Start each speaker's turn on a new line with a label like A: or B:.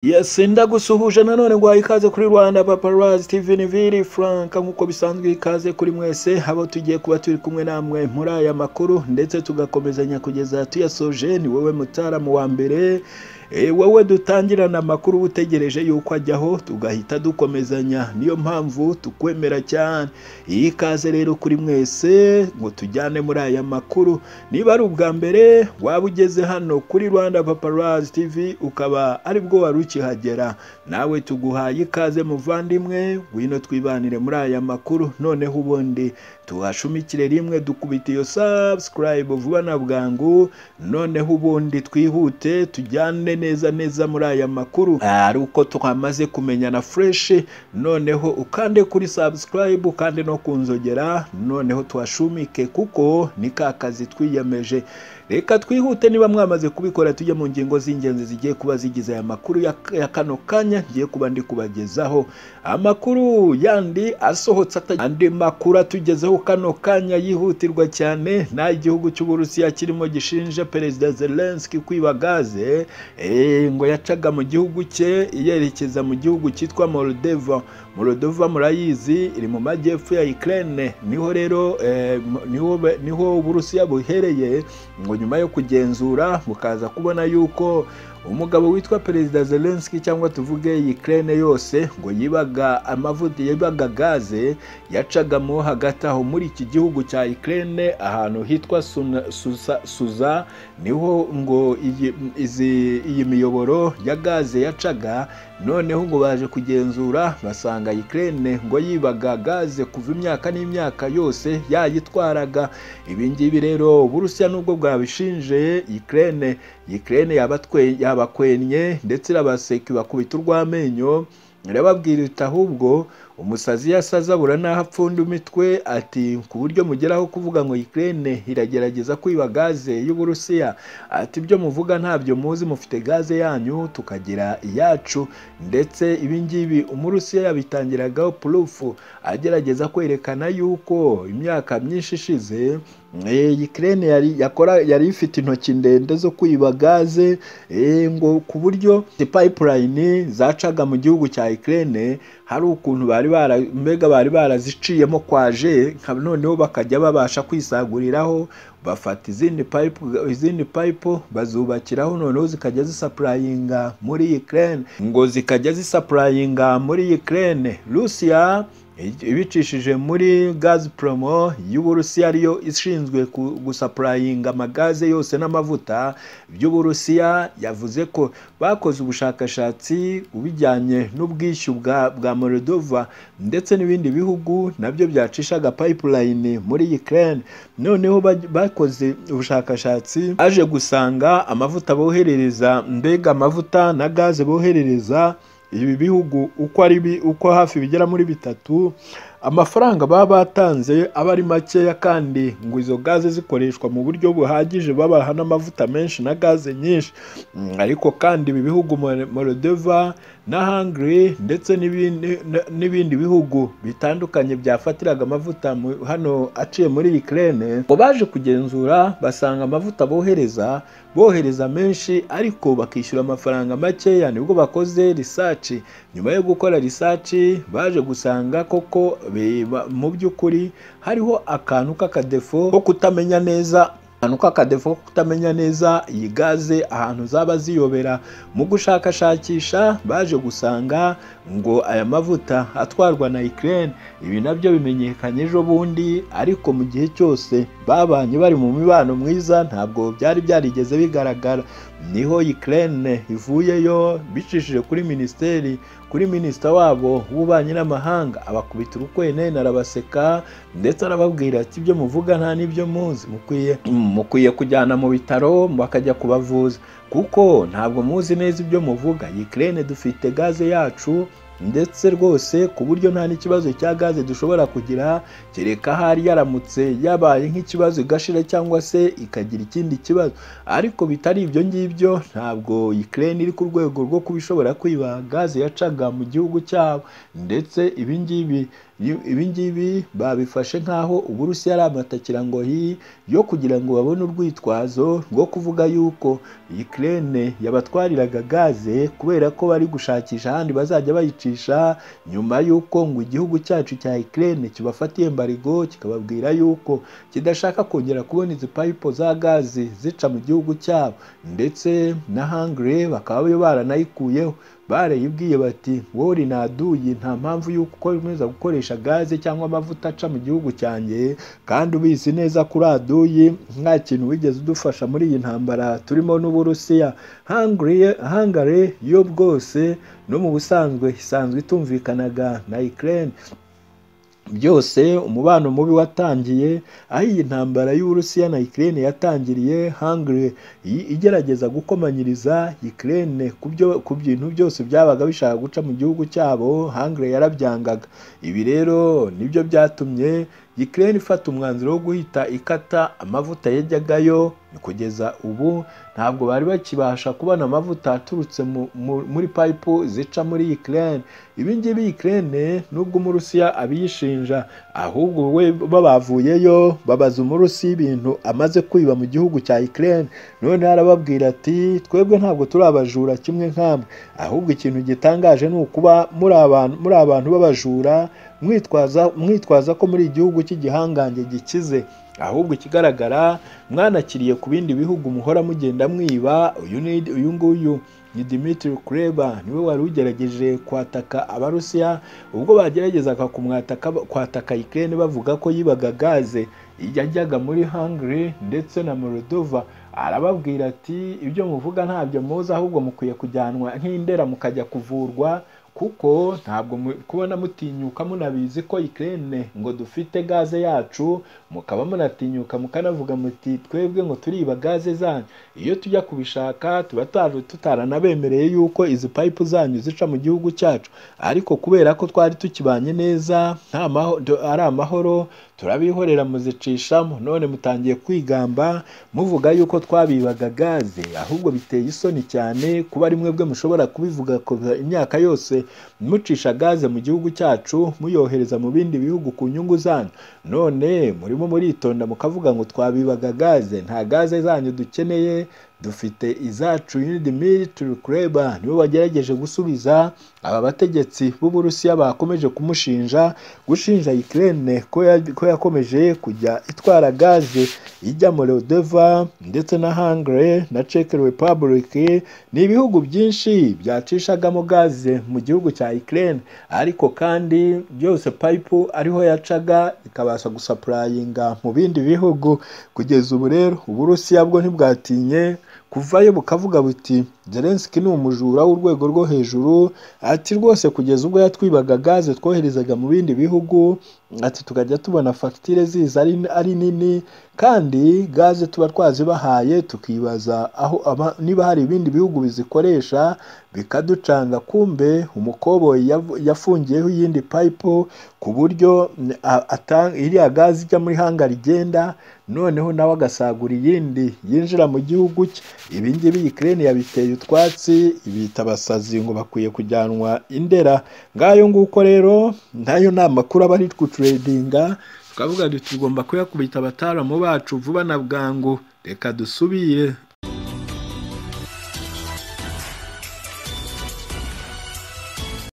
A: yes ndagusuhuje nanone ngo ikaze kuri rwanda paparazi steven vili frank nk'uko bisanzwe ikaze kuri mwese abo tugiye kuba turi kumwe namwe muri aya makuru ndetse tugakomezanya kugeza tuyasoje ni wowe mutaramu wa mbere e, wowe dutangirana amakuru utegereje yuko ajyaho tugahita dukomezanya niyo mpamvu tukwemera cyane ikaze rero kuri mwese ngo tujyane muri aya makuru niba ari ubwa mbere waba ugeze hano kuri rwanda paparazi tv ukaba aribwo wari ukihagera nawe tuguhaye ikaze muvandimwe ngwino twibanire muri aya makuru noneho ubundi tuhashumikire rimwe dukubita iyo subscribe vuba na bwangu noneho ubundi twihute tujyane neza neza muri aya makuru ari uko twamaze kumenyana fresh noneho ukande kuri subscribe ukande no kunzogera noneho tuhashumike kuko ni ka kazi twiyemeje reka twihute niba mwamaze kubikora tujye mu ngingo z'ingenzi zigiye kuba zigize aya makuru ya, ya kano kanya ngiye kuba ndi kubagezaho amakuru yandi asohotse andi makuru atugezeho kano kanya yihutirwa cyane nta igihugu cy'uburusiya kirimo gishinje perezida zelenski kwiba gaze e, ngo yacaga mu gihugu cye yerekeza mu gihugu cyitwa moldova moldova murayizi iri mu majyepfo ya ukraine niho rero e, niho, niho uburusiya buhereye ngo nyuma yo kugenzura bukaza kubona yuko umugabo witwa perezida zelenski cyangwa tuvuge ukraine yose ngo yibaga amavuta yibaga gaze yacagamo hagati aho muri iki gihugu cya ukraine ahantu hitwa suza, suza niho ngo iyi, izi, iyi miyoboro ya gaze yacaga noneho ngo baje kugenzura basanga ukraine ngo yibaga gaze kuva imyaka n'imyaka yose yayitwaraga ibi ngibi rero uburusiya nubwo bwabishinje ukraine ukraine yabatwe yabakwenye ndetse irabaseka ibakubita urw'amenyo irababwira iti ahubwo umusazi yasaza abura n'aho apfunda imitwe ati ku buryo mugeraho kuvuga ngo Ukraine iragerageza kwiba gaze y'uburusiya ati ibyo muvuga ntabyo muzi mufite gaze yanyu tukagira iyacu ndetse ibi ngibi umurusiya yabitangiragaho purufu agerageza kwerekana yuko imyaka myinshi ishize Ukraine yari yakora yari ifite intoki ndende zo kwiba gaze ngo ku buryo pipeline zacaga mu gihugu cya Ukraine hari ukuntu bari bara mbega bari baraziciyemo kwaje noneho bakajya babasha kwisaguriraho bafata izindi payipo izindi payipo bazubakiraho noneho zikajya zisapurayinga muri Ukraine ngo zikajya zisapurayinga muri Ukraine Russia ibicishije muri Gazpromo y'Uburusiya ariyo ishinzwe gusapurayinga amagaze yose n'amavuta by'Uburusiya yavuze ko bakoze ubushakashatsi ubijyanye n'ubwishyu bwa, bwa Moldova ndetse n'ibindi bihugu nabyo byacishaga pipeline muri Ukraine noneho bakoze ubushakashatsi aje gusanga amavuta boherereza mbega amavuta na gaze boherereza ibi bihugu uko ari uko hafi bigera muri bitatu amafaranga baba batanze aba ari makeya kandi ngo izo gaze zikoreshwa mu buryo buhagije babaha n'amavuta menshi na gaze nyinshi ariko kandi ibi bihugu morodeva na hungary ndetse n'ibindi bihugu bitandukanye byafatiraga amavuta hano aciye muri ukraine ngo baje kugenzura basanga amavuta bohereza bohereza menshi ariko bakishyura amafaranga makeya nibwo bakoze risaci nyuma yo gukora risaci baje gusanga koko mu by'ukuri hariho akantu k'akadefo ko kutamenya neza ahantu k'akadefo ko kutamenya neza iyi gaze ahantu zaba ziyobera mu gushakashakisha baje gusanga ngo aya mavuta atwarwa na Ukraine ibi nabyo bimenyekanye ejo bundi ariko mu gihe cyose babanye bari mu mibano mwiza ntabwo byari byarigeze bigaragara niho Ukraine ivuyeyo bicishije kuri minisiteri kuri minisita wabo w'ububanyi n'amahanga abakubita urukwenene arabaseka ndetse arababwira ati ibyo muvuga nta n'ibyo muzi mukwiye mukwiye kujyana mu bitaro bakajya kubavuza kuko ntabwo muzi neza ibyo muvuga Ukraine dufite gaze yacu ndetse rwose ku buryo nta n'ikibazo cya gaze dushobora kugira kereka hari yaramutse yabaye nk'ikibazo igashira cyangwa se ikagira ikindi kibazo ariko bitari ibyo ngibyo ntabwo Ukraine iri ku rwego rwo kubishobora kwiba gaze yacaga mu gihugu cyabo ndetse ibi ngibi ibi ngibi babifashe nk'aho uburusiya ari amatakirangoyi yo kugira ngo babone urwitwazo rwo kuvuga yuko Ukraine yabatwariraga gaze kubera ko bari gushakisha ahandi bazajya bayicisha nyuma y'uko ngo igihugu cyacu cya Ukraine kibafatiye embargo kikababwira yuko kidashaka kongera kubona izi payipo za gaze zica mu gihugu cyabo ndetse na Hungary bakaba bo baranayikuyeho barayibwiye bati wowe uri naduyi nta mpamvu y'uko ukomeza gukoresha gaze cyangwa amavuta aca mu gihugu cyanjye kandi ubizi neza kuri aduyi nta kintu wigeze udufasha muri iyi ntambara turimo n'uburusiya hangare yo bwose no mu busanzwe isanzwe itumvikanaga na Ukraine byose umubano mubi watangiye aho iyi ntambara y'uburusiya na Ukraine yatangiriye Hungary igerageza gukomanyiriza Ukraine ku bintu byose byabaga bishaka guca mu gihugu cyabo Hungary yarabyangaga ibi rero nibyo byatumye Ukraine ifata umwanzuro wo guhita ikata amavuta yajyagayo kugeza ubu ntabwo bari bakibasha kubona amavuta aturutse muri payipu zica muri Ukraine ibi ngibi Ukraine nubwo umurusiya abiyishinja ahubwo we babavuyeyo babaza umurusiya ibintu amaze kwiba mu gihugu cya Ukraine none arababwira ati twebwe ntabwo turi abajura kimwe nk'amwe ahubwo ikintu gitangaje ni ukuba muri abantu muri abantu b'abajura mwitwaza mwitwaza ko muri igihugu cy'igihangange gikize ahubwo ikigaragara mwanakiriye ku bindi bihugu muhora mugenda mwiba uyu nguyu ni Dimitri Kuleba niwe wari ugerageje kwataka abarusiya ubwo bageragezaga kumwataka kwataka Ukraine bavuga ko yibaga gaze yajyaga muri Hungary ndetse na Moldova arababwira ati ibyo muvuga ntabyo muzi ahubwo mukwiye kujyanwa nk'indera mukajya kuvurwa kuko ntabwo kubona mutinyuka munabizi ko Ukraine ngo dufite gaze yacu mukaba munatinyuka mukanavuga muti twebwe ngo turiba gaze zanyu iyo tujya kubishaka tuba tutaranabemereye yuko izi payipu zanyu zica mu gihugu cyacu ariko kubera ko twari tukibanye neza ari amahoro turabihorera muzicishamo none mutangiye kwigamba muvuga yuko twabibaga gaze ahubwo biteye isoni cyane kuba ari mwebwe mushobora kubivuga imyaka yose mucisha gaze mu gihugu cyacu muyohereza mu bindi bihugu ku nyungu zanyu none murimo muritonda mukavuga ngo twabibaga gaze nta gaze zanyu dukeneye dufite izacu Dimitri Kuleba niwe wagerageje gusubiza aba bategetsi b'uburusiya bakomeje kumushinja gushinja Ukraine ko yakomeje kujya itwara gaze ijya Moldova ndetse na Hungary na Czech Republic ni ibihugu byinshi byacishagamo gaze mu gihugu cya Ukraine ariko kandi byose pipe ariho yacaga ikabasha gusapurayinga mu bindi bihugu kugeza ubu rero uburusiya bwo ntibwatinye kuvayo bukavuga buti Zelensky ni umujura w'urwego rwo hejuru ati rwose kugeza ubwo yatwibaga gaze twoherezaga mu bindi bihugu ati tukajya tubona fagitire ziza ari nini kandi gaze tuba twazibahaye tukibaza aho niba hari ibindi bihugu bizikoresha bikaducanga kumbe umukoboyi yafungiyeho iyindi payipo ku buryo iriya gaze ijya muri hangari igenda noneho nawe agasagura iyindi yinjira mu gihugu cye ibi ngibi Ukraine yabiteye utwatsi ibita abasazi ngo bakwiye kujyanwa indera ngayo nguko rero nayo ni amakuru aba ari twuturedinga tukavuga tugomba kuyakubita abataramubbacu vuba na bwangu reka dusubire